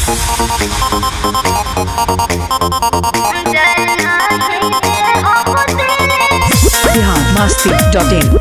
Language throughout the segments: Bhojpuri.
बिहार मस्ती डॉट इन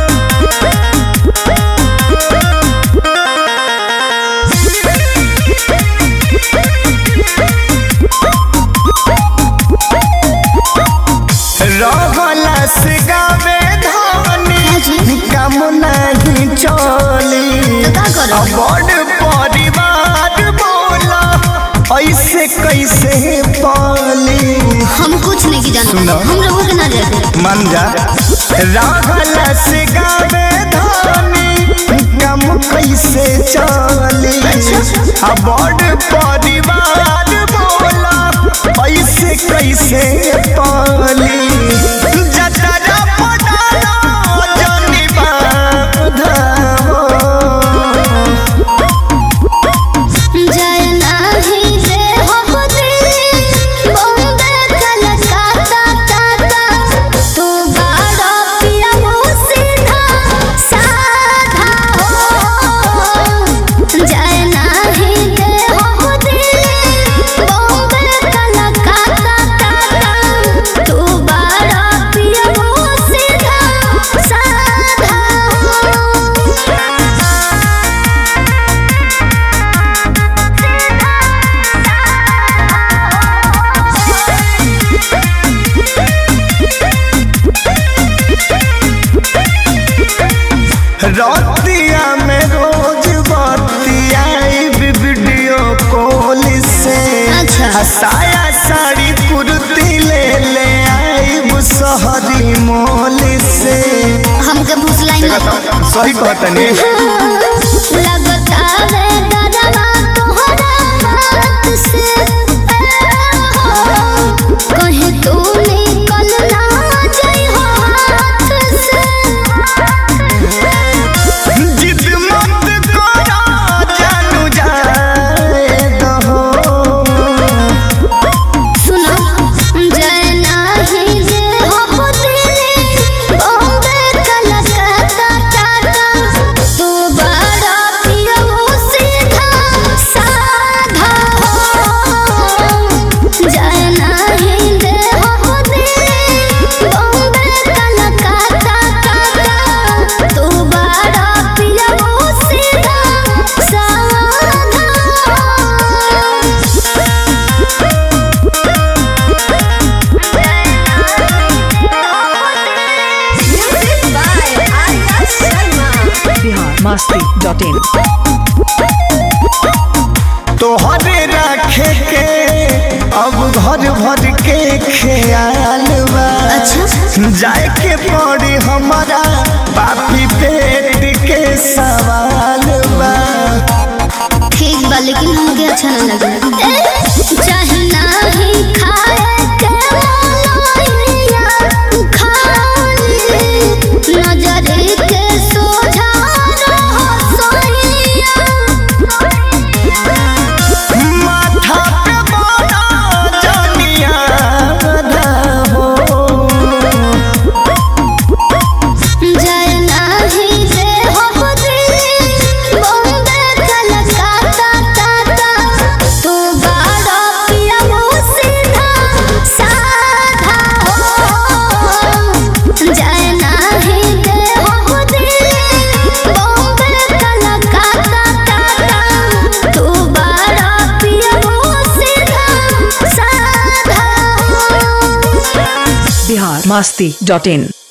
रहलस गावे धनी कम नहीं चली बड़ परिवार बोला ऐसे कैसे पाली हम कुछ नहीं की जानते सुनो। हम लोगों के ना जाते मन जा रहलस गावे धनी कम कैसे चली आ बड़ परिवार बोला ऐसे कैसे पाली जतरा पटाला जनी बाधाओ जय नाही दे हो दिल बॉम्बे कलकत्ता टाटा तू बड़ा पिया हो सीधा साधा हो जय नाही दे हो दिल बॉम्बे कलकत्ता टाटा तू बड़ा पिया हो सीधा साधा हो रतिया में रोज बतिया वीडियो कॉल से अच्छा। साया साड़ी कुर्ती ले ले आई शहरी मॉल से हमके भूसलाई मत सही कहतनी लगता है डरवा तोहरा बात से कहीं तू निकल ना जाई हो हाथ से जिद मत करा जानू जाए दहो सुनो जय नाही जे हो दिल बॉम्बे कलकत्ता टाटा तू बड़ा पिया हो सीधा साधा हो जय नाही जे हो दिल बॉम्बे कलकत्ता टाटा तू बड़ा पिया हो सीधा साधा बिहार मस्ती डॉट इन तोहरे रखे के अब घर भर के ख्याल बा अच्छा। जाए के पड़ी हमारा पापी पेट के सवाल बा ठीक बा लेकिन हमके अच्छा ना लगे चाहे नाही खाए के मोलैया खाली नजर के सोझा रहो सोइया माथा पे बड़ा जनिया हो जय नाही जे हो दिल बॉम्बे कलकत्ता टाटा तू बड़ा पिया हो सीधा साधा हो जय नाही जे हो दिल बॉम्बे कलकत्ता टाटा तू बड़ा पिया हो सीधा साधा हो बिहार मस्ती डॉट इन